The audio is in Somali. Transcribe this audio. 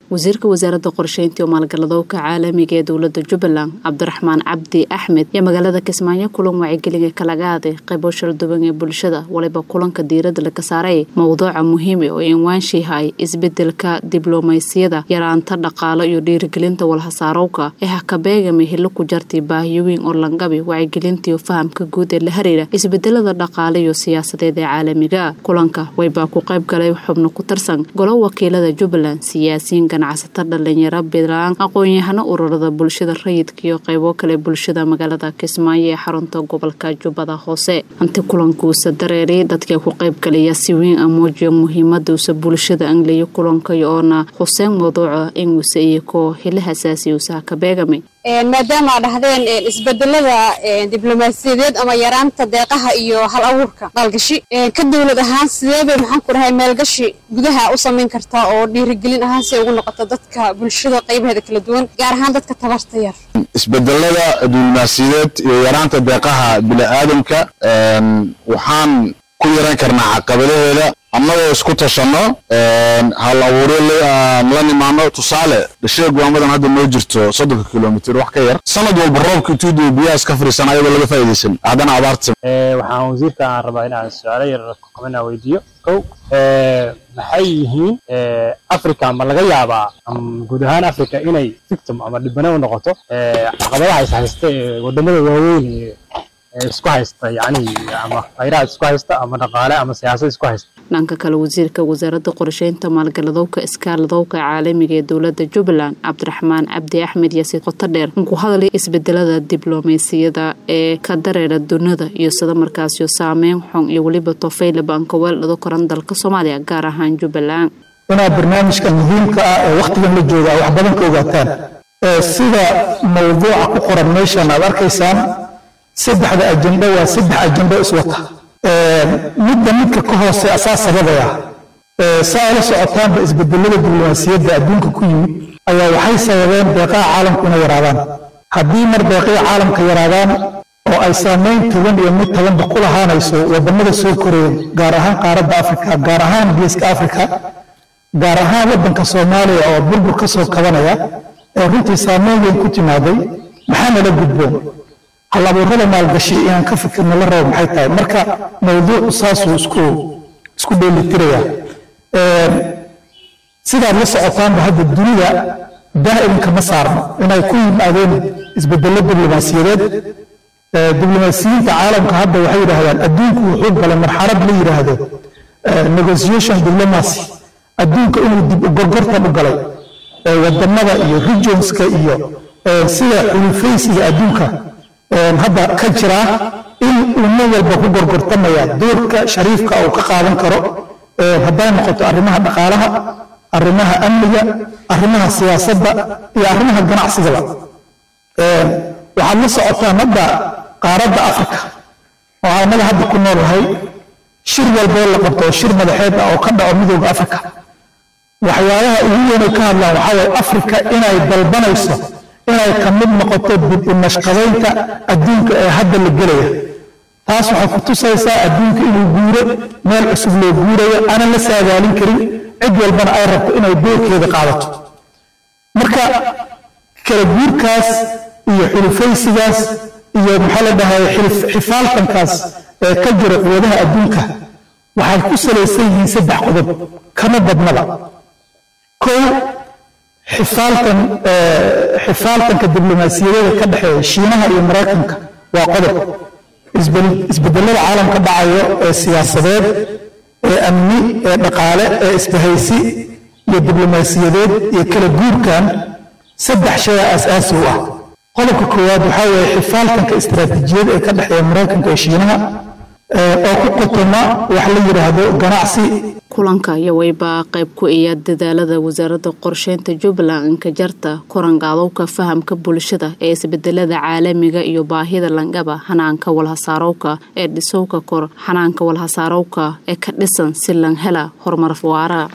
wasiirka wasaaradda qorsheynta iyo maalgaladowka caalamiga ee dowlada jubbaland cabdiraxmaan cabdi axmed iyo magaalada kismaayo kulan wacyigelinga kalaga aaday qaybo shalduwan ee bulshada waliba kulanka diirada laga saaray mowduuca muhiim oo inwaanshihay isbedelka diblomaysiyada yaraanta dhaqaalo iyo dhiirigelinta walhasaarowka ee hakabeegama hilo ku jartay baahiyoweyn oo langabi wacyigelinta iyo fahamka guud ee la xiriira isbedelada dhaqaale iyo siyaasadeed ee caalamiga kulanka waybaa ku qayb galay xubno ku tarsan golo wakiilada jubbaland siyaasiyiin ganacsato dhalinyaro bilaan aqoon-yahano ururada bulshada rayidka iyo qaybo kale bulshada magaalada kismaayo ee xarunta gobolka jubbada hoose hanti kulankuusa dareeray dadka ku qayb galaya si weyn a muujiyo muhiimaduusa bulshada angliyo kulanka oona huseen mawduuca inguusa iyo koo hila hasaasiyuusa hakabeegame maadaama a dhahdeen isbedelada diblomaasiyadeed ama yaraanta deeqaha iyo hal abuurka maalgashi ka dowlad ahaan sidee bay maxaan ku dhahay maalgashi gudaha u samayn kartaa oo dhiirigelin ahaan si ay ugu noqoto dadka bulshada qaybaheeda kala duwan gaar ahaan dadka tabarta yar isbedelada diblomaasiyadeed iyo yaraanta deeqaha bini'aadamka waxaan ku yaran karnaa caqabadaheeda annagoo isku tashanno hal abuuryo la nimaano tusaale dhashee go'aamadan hadda noo jirto soddonka kilomitir wax ka yar sanad walba roobka intuuduu biyaha iska fariisan ayadoo laga faa'idaysan haddana abaarta waxaan wasiirka aan rabaa inaan su-aalo yar kamina weydiiyo kow maxay yihiin africa ma laga yaabaa guud ahaan africa inay victim ama dhibano u noqoto caqabadaha is haysta ee wadamada waaweyn isku haysta yani ama khayraad isku haysta ama dhaqaale ama siyaasad isku haysta dhanka kale wasiirka wasaaradda qorsheynta maalgaladowka iskaaladowka caalamiga ee dowlada jubbaland cabdiraxmaan cabdi axmed iyo si qoto dheer ku hadlay isbedelada diblomaasiyada ee ka dareera dunida iyo sida markaasyo saameyn xun iyo weliba tofeylaba aan ka weeldhado koran dalka soomaaliya gaar ahaan jubbaland inaad barnaamijka muhiimka ah ee wakhtigan la joogaa wax badan ka ogaataan sida mawduuca ku qoran meeshan aad arkaysaan saddexda ajendo waa saddex ajendo iswata midda midka ka hoose asaa sababaya saa ala socotaanba isbedelada diblomaasiyadda adduunka ku yimid ayaa waxay sababeen deeqaha caalamku inay yaraadaan haddii mar deeqaha caalamka yaraadaan oo ay saamayn toban iyo mid tobanba ku lahaanayso wadamada soo koreeya gaar ahaan qaaradda afrika gaar ahaan geeska afrika gaar ahaan waddanka soomaaliya oo burbur ka soo kabanaya ee runtii saamayn weyn ku timaaday maxaa nala gudboon hal abuurada maalgashi inaan ka fikirno la rabo maxay tahay marka mawduucu saasuu isku isku dheelitiraya sidaad la socotaanba hadda dunida daa'imka ma saarno inay ku yimaadeen isbedello diblomaasiyadeed diblomaasiyiinta caalamka hadda waxay yidhaahdaan adduunku wuxuu galay marxalad la yidhaahdo negotiation diplomacy adduunka inuu dib u gorgortan u galay wadamada iyo regionska iyo sida xulufaysiga adduunka hadda ka jira in umo walba ku gorgortamaya doorka shariifka uu ka qaadan karo hadday noqoto arrimaha dhaqaalaha arrimaha amniga arrimaha siyaasadda iyo arrimaha ganacsigaba waxaad la socotaan hadda qaaradda afrika oo annaga hadda ku noolahay shir walboo la qabto shir madaxeed ah oo ka dhaco midooda afrika waxyaabaha ugu weynay ka hadlaan waxaa waye afrika inay dalbanayso inay ka mid noqoto dib u nashqadaynta adduunka ee hadda la gelaya taas waxay ku tusaysaa adduunka inuu guuro meel cusub loo guurayo aanan la saadaalin karin cid walbana ay rabto inay doorkeeda qaadato marka kala guurkaas iyo xulufaysigaas iyo maxaa la dhahay xifaaltankaas ee ka jira quwadaha adduunka waxay ku salaysan yihiin saddex qodob kama badnaba kow xifaaltan xifaaltanka diblomaasiyadada ka dhexeeya shiinaha iyo maraykanka waa qodob isbedelada caalamka dhacayo ee siyaasadeed ee amni ee dhaqaale ee isbahaysi iyo diblomaasiyadeed iyo kala guurkan saddex shay asaasi u ah qodobka koowaad waxaa weeye xifaaltanka istaraatiijiyad ee ka dhexeeya maraykanka iyo shiinaha oo ku qotoma wax la yidhaahdo ganacsi kulanka iyo waybaa qayb ku iya dadaalada wasaaradda qorsheynta jubbaland inkajarta korangaadowka fahamka bulshada ee isbedelada caalamiga iyo baahida langaba xanaanka walhasaarowka ee dhisowka kor xanaanka walhasaarowka ee ka dhisan si lan hela horumar waara